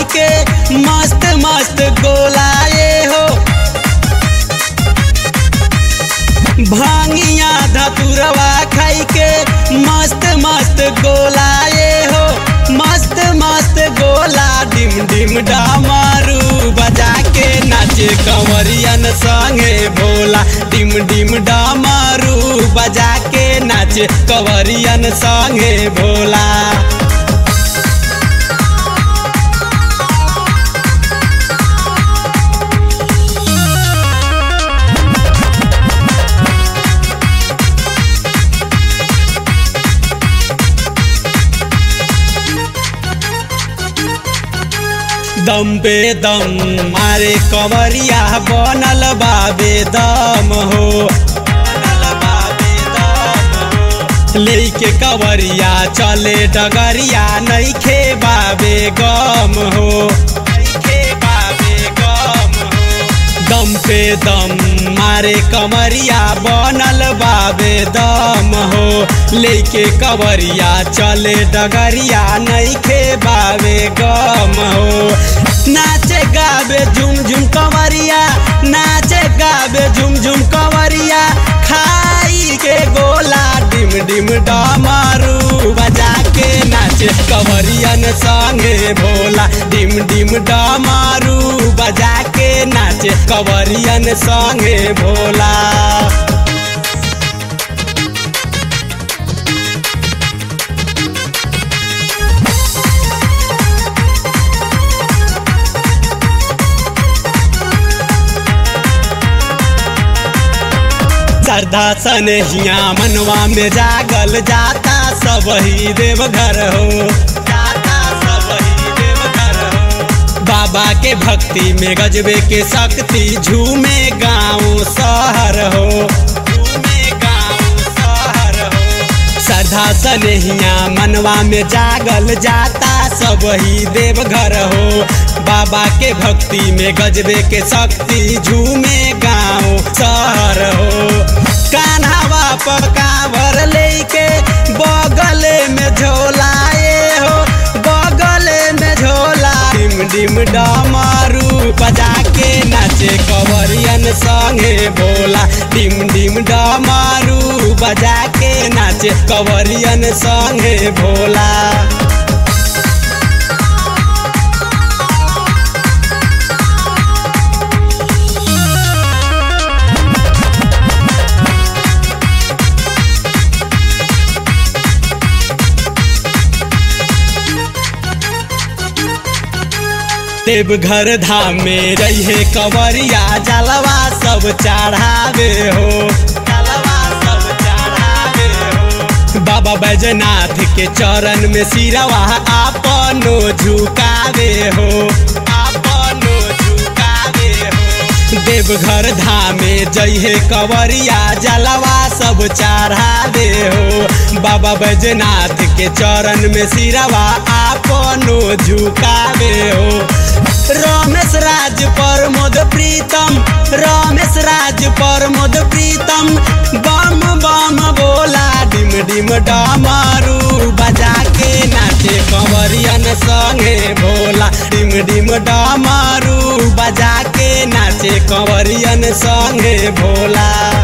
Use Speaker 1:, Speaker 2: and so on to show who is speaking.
Speaker 1: के मस्त मस्त गोला ये हो भांगिया धतुरवा खाई के मस्त मस्त गोला ये हो मस्त मस्त गोला डिम डिम डमरू बजा के नाचे कंवरियन संगे भोला डिम डिम डमरू बजा के नाचे कंवरियन संगे भोला दम पे दम मारे कंवरिया बनल बाबे दम हो बनल बाबे दम हो। लेके कंवरिया चले डगरिया नइखे बाबे गम हो नइखे बाबे गम हो दम पे दम मारे कमरिया बनल बाबे दम हो लेके कवरिया चले डगरिया नइखे बाबे गम हो नाचे गाबे झुम झुम कवरिया नाचे गाबे झुम झुम कवरिया खाई के गोला डिम डिम डमरू बजा के नाचे कवरियन संगे भोला डिम डिम डमरू बजा के नाचे कवरियन संगे भोला श्रद्धा सनहिया मनवा में जागल जाता सब ही देवघर हो जाता सब ही देवघर हो बाबा के भक्ति में गजबे के शक्ति झूमे गाँव शहर हो झूमे गाँव शहर हो श्रद्धा सनहिया मनवा में जागल जाता सब ही देवघर हो बाबा के भक्ति में गजबे के शक्ति झूमे गाँव शहर हो कान्हावा पर कांवर लेके बगले में झोलाए हो बगले में झोला डिम डिम डमरू बजा के नाचे कवरियन संगे भोला डिम डिम डमरू बजा के नाचे कवरियन संगे भोला देवघर धाम में रहे कंवरिया जलवा सब चढ़ावे हो जलवा सब चढ़ावे हो बाबा बैजनाथ के चरण में सिरवा आपनो झुकावे हो आपनो झुकावे हो देवघर धाम में जइहे कंवरिया जलवा सब चढ़ावे हो बाबा बैजनाथ के चरण में सिरवा आपनो झुकावे हो रमेश राज प्रमोद प्रीतम रमेश राज प्रमोद प्रीतम बम बम बोला डिम डिम डमरू बजा के नाचे कंवरियन संगे भोला डिम डिम डमरू बजा के नाचे कंवरियन संगे भोला